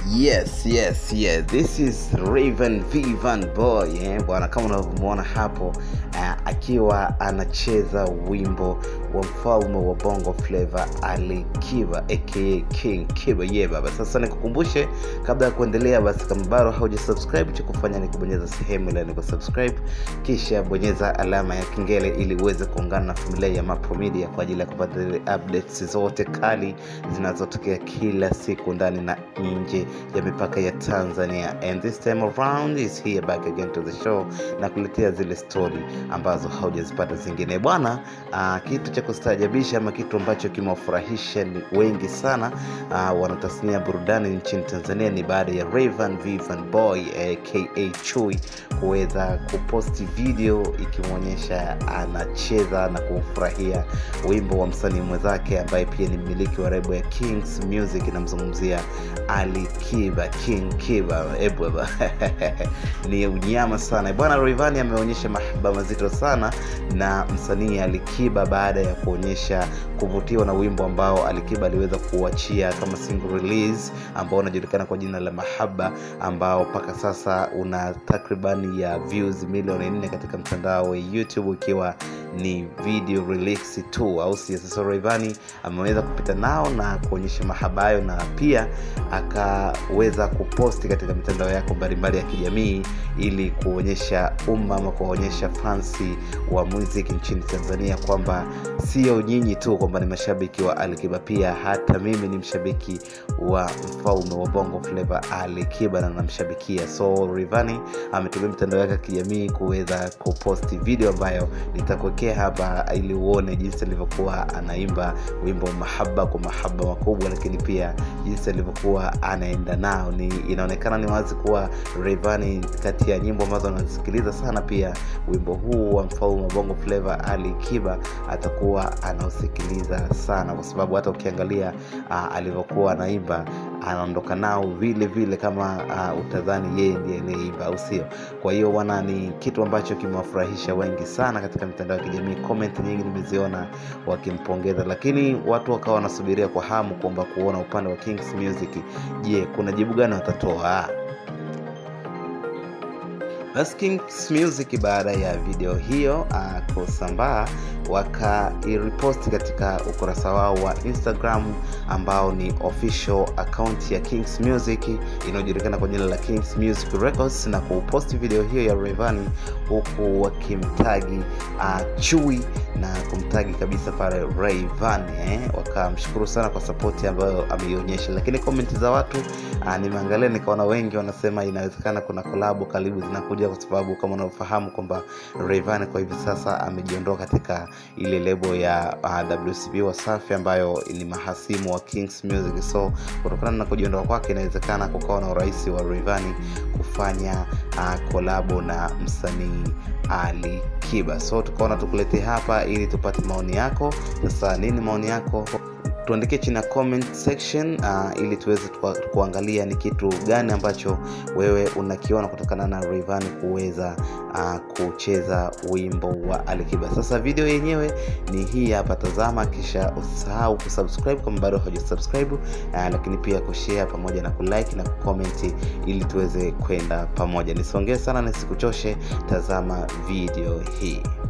yes yes yes this is raven vivan boy eh, bwana kama unavyomwona hapo uh, akiwa anacheza wimbo wa mfalme wa bongo flava ali kiba aka king kiba ye yeah, baba sasa nikukumbushe kabla ya kuendelea basi kama bado hauja subscribe cha kufanya ni kubonyeza sehemu ile niko subscribe kisha bonyeza alama ya kengele ili uweze kuungana na familia ya mapo media kwa ajili ya kupata zile updates zote kali zinazotokea kila siku ndani na nje ya mipaka ya tanzania and this time around is here back again to the show na kuletea zile story ambazo haujazipata zingine bwana uh, kitu cha kustaajabisha ama kitu ambacho kimewafurahisha wengi sana uh, wanatasnia burudani nchini tanzania ni baada ya raven vivan boy aka chui kuweza kuposti video ikimwonyesha anacheza na kufurahia wimbo wa msanii mwenzake ambaye pia ni mmiliki wa rebo ya kings music inamzungumzia ali kiba king kiba ebweba ni unyama sana bwana rivani ameonyesha mahaba mazito sana na msanii alikiba baada ya kuonyesha kuvutiwa na wimbo ambao alikiba aliweza kuachia kama single release ambao unajulikana kwa jina la mahaba ambao mpaka sasa una takriban ya views milioni nne katika mtandao wa youtube ikiwa ni video release tu au si sasa Rayvanny ameweza kupita nao na kuonyesha mahaba hayo na pia akaweza kuposti katika mitandao yako mbalimbali ya kijamii ili kuonyesha umma ama kuwaonyesha fansi wa muziki nchini tanzania kwamba sio nyinyi tu kwamba ni mashabiki wa alikiba pia hata mimi ni mshabiki wa mfalme wa bongo flava alikiba na namshabikia so rivani ametumia mitandao yake ya kijamii kuweza kuposti video ambayo nitakuwekea hapa ili uone jinsi alivyokuwa anaimba wimbo mahaba kwa mahaba makubwa lakini pia jinsi alivyokuwa anaenda nao ni inaonekana ni wazi kuwa revani kati ya nyimbo ambazo anazisikiliza sana pia wimbo huu wa mfalme wa bongo flava ali kiba atakuwa anausikiliza sana kwa sababu hata ukiangalia uh, alivyokuwa anaimba anaondoka nao vile vile kama uh, utadhani yeye ndiye aliyeimba au sio kwa hiyo wana ni kitu ambacho kimewafurahisha wengi sana katika mitandao ya kijamii comment nyingi nimeziona wakimpongeza lakini watu wakawa wanasubiria kwa hamu kwamba kuona upande wa kings music je kuna jibu gani watatoa basi kings music baada ya video hiyo uh, kusambaa wakairiposti katika ukurasa wao wa instagram ambao ni official account ya kings music inayojulikana kwa jina la kings music records na kuposti video hiyo ya revani huku wakimtagi uh, chui na kumtagi kabisa pale rayvan eh? wakamshukuru sana kwa sapoti ambayo ameionyesha lakini komenti za watu uh, nimeangalia nikaona wengi wanasema inawezekana kuna kolabu karibu zinakuja kwa sababu kama unavyofahamu kwamba rayvan kwa hivi sasa amejiondoa katika ile lebo ya uh, wcb wasafi ambayo ni mahasimu wa kings music so kutokana na kujiondoa kwake inawezekana kukawa na urahisi wa rayvani kufanya uh, kolabo na msanii ali kiba so tukaona tukuletee hapa ili tupate maoni yako sasa nini maoni yako tuandikie chini ya comment section uh, ili tuweze kuangalia ni kitu gani ambacho wewe unakiona kutokana na Rayvanny kuweza uh, kucheza wimbo wa Alikiba. Sasa video yenyewe ni hii hapa, tazama, kisha usahau kusubscribe kama bado hujasubscribe, uh, lakini pia kushare pamoja na kulike na kucomment ili tuweze kwenda pamoja. Nisongee sana nisikuchoshe, tazama video hii.